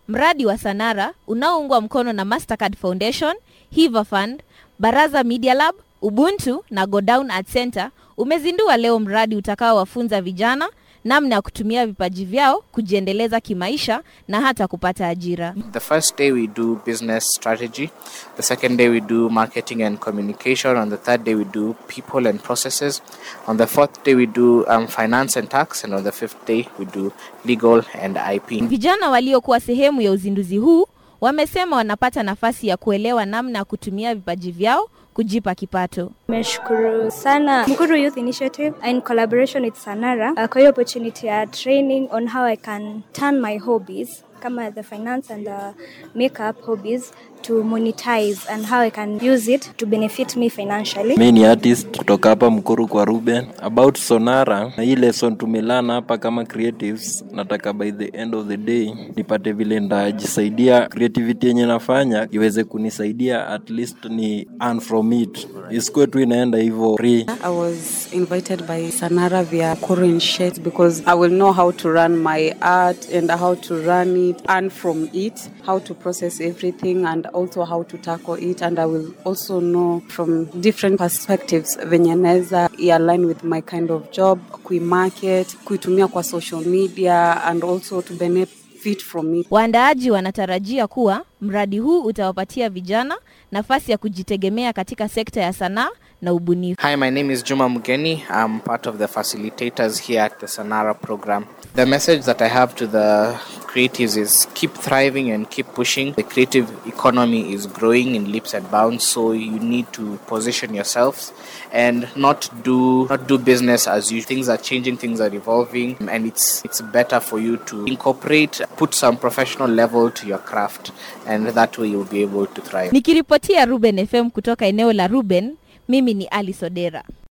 Mradi wa Sanara unaoungwa mkono na Mastercard Foundation, Hiva Fund, Baraza Media Lab, Ubuntu na Go Down Art Center umezindua leo mradi utakaowafunza vijana namna ya kutumia vipaji vyao kujiendeleza kimaisha na hata kupata ajira. The first day we do business strategy. The second day we do marketing and communication. On the third day we do people and processes. On the fourth day we do um, finance and tax. And on the fifth day we do legal and IP. Vijana waliokuwa sehemu ya uzinduzi huu wamesema wanapata nafasi ya kuelewa namna ya kutumia vipaji vyao kujipa kipato. Nimeshukuru sana Mkuru Youth Initiative in collaboration with Sanara uh, kwa hiyo opportunity ya training on how I can turn my hobbies kama the finance and the makeup hobbies to monetize and how I can use it to benefit me financially. Mi ni artist kutoka hapa Mkuru kwa Ruben. About Sonara, na hii lesson tumelana hapa kama creatives, nataka by the end of the day nipate vile ndajisaidia creativity yenye nafanya iweze kunisaidia at least ni earn from it, isikuwe tu inaenda hivyo free. I was invited by Sanara via Korean Shades because I will know how to run my art and how to run it, earn from it, how to process everything and also how to tackle it and I will also know from different perspectives venye naweza align with my kind of job, kuimarket, kuitumia kwa social media and also to benefit from it. Waandaaji wanatarajia kuwa mradi huu utawapatia vijana nafasi ya kujitegemea katika sekta ya sanaa na ubunifu. Hi, my name is Juma Mugeni. I'm part of the facilitators here at the Sanara program. The message that I have to the creatives is keep thriving and keep pushing. The creative economy is growing in leaps and bounds, so you need to position yourselves and not do not do business as usual. Things are changing, things are evolving, and it's it's better for you to incorporate, put some professional level to your craft, and that way you'll be able to thrive. Nikiripotia Ruben FM kutoka eneo la Ruben, mimi ni Ali Sodera.